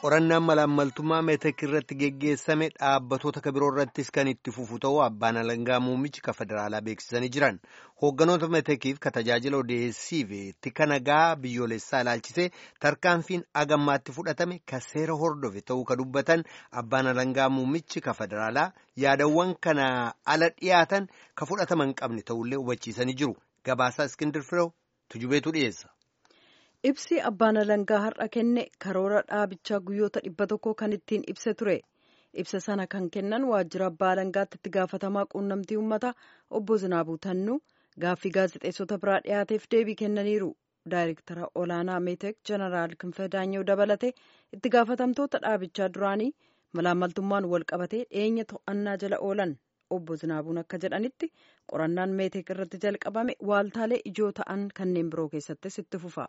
qorannaan malaammaltummaa meetek irratti geggeessame dhaabbatoota kabiroo irrattis kan itti fufu ta'uu abbaan alangaa muummichi ka federaalaa beeksisanii jiran hoogganoota meetekiif ka tajaajila odeessii fi tika nagaa biyyoolessaa ilaalchisee tarkaanfiin agammaatti fudhatame ka seera hordofe ta'uu ka dubbatan abbaan alangaa muummichi ka federaalaa yaadawwan kana ala dhiyaatan ka fudhataman qabne ta'ullee hubachiisanii jiru gabaasaa iskindir firew tujubeetu dhiyeessa. Ibsi abbaan alangaa har'a kenne karoora dhaabichaa guyyoota dhibba tokko kan ittiin ibse ture. Ibsa sana kan kennan waajjira abbaa alangaatti itti gaafatamaa quunnamtii uummataa obbo Zinaabuu Tannuu gaaffii gaazexeessota biraa dhiyaateef deebii kennaniiru. Daayirektara olaanaa Meetek Jeneraal Kinfee Daanyoo dabalatee itti gaafatamtoota dhaabichaa duraanii malaammaltummaan wal qabatee dhiyeenya to'annaa jala oolan. Obbo Zinaabuun akka jedhanitti qorannaan Meetek irratti jalqabame waaltaalee ijoo ta'an kanneen biroo keessattis itti fufa.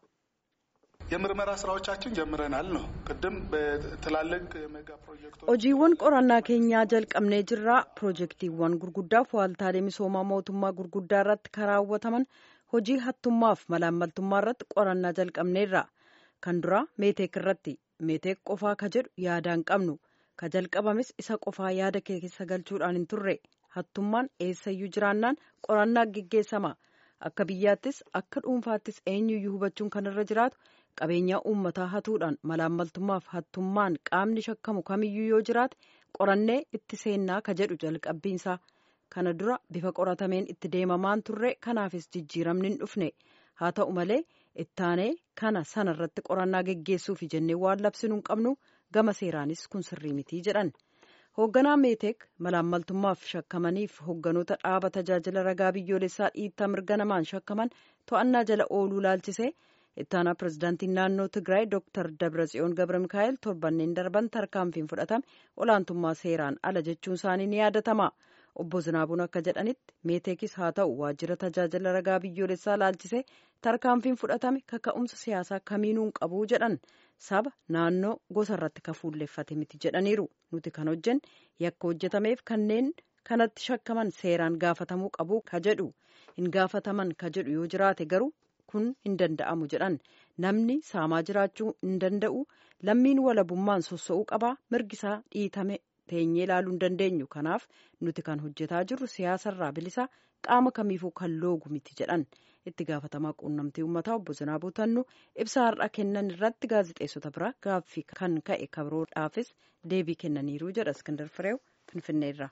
የምርመራ ስራዎቻችን ጀምረናል ነው ቅድም በትላልቅ ሜጋ ፕሮጀክቶች hojiiwwan qorannaa keenyaa jalqabnee jirraa piroojeektiiwwan gurguddaaf waaltaalee misoomaa mootummaa gurguddaa irratti karaawwataman hojii hattummaaf malaammaltummaa irratti qorannaa jalqabneerra kan duraa meeteek irratti meeteek qofaa ka jedhu yaadaan qabnu ka jalqabames isa qofaa yaada keessa galchuudhaan hin turre hattummaan eessayyuu jiraannaan qorannaa geggeessama akka biyyaattis akka dhuunfaattis eenyuyyuu hubachuun kan irra jiraatu qabeenyaa uummataa hatuudhaan malaammaltummaaf hattummaan qaamni shakkamu kamiyyuu yoo jiraate qorannee itti seennaa ka jedhu jalqabbiinsaa kana dura bifa qoratameen itti deemamaan turre kanaafis jijjiiramni hin dhufne haa ta'u malee ittaanee kana sana irratti qorannaa geggeessuufi jennee waan labsinuu hin qabnu gama seeraanis kun sirrii mitii jedhan. hoogganaa meeteek malaammaltummaaf shakkamaniif hoogganoota dhaaba tajaajila ragaa biyyoolessaa dhiittaa mirga namaan shakkaman to'annaa jala ooluu laalchisee ittaanaa pirezidaantiin naannoo tigraay dooktar dabratsiyoon gabra mikaa'el torbanneen darban tarkaanfiin fudhatame olaantummaa seeraan ala jechuun isaanii ni yaadatama obbo Zinaabuun akka jedhanitti meeteekis haa ta'u waajjira tajaajila ragaa biyyoolessaa laalchisee tarkaanfiin fudhatame kaka'umsa siyaasaa kamiinuu hin qabuu jedhan saba naannoo gosa irratti ka fuulleeffate miti jedhaniiru nuti kan hojjenne yakka hojjetameef kanneen kanatti shakkaman seeraan gaafatamuu qabu ka jedhu hin gaafataman ka jedhu yoo jiraate garuu kun hin danda'amu jedhan namni saamaa jiraachuu hin danda'u lammiin walabummaan sossa'uu qabaa mirgisaa dhiitame teenyee ilaaluu hin dandeenyu kanaaf nuti kan hojjetaa jirru siyaasarraa bilisaa qaama kamiifuu kan loogu miti jedhan itti gaafatamaa quunnamtii uummataa obbo Zinaabuu Tannuu ibsa har'a kennan irratti gaazexeessota biraa gaaffii kan ka'e kabroodhaafis deebii kennaniiru jedha Iskindar Fireew Finfinneerra.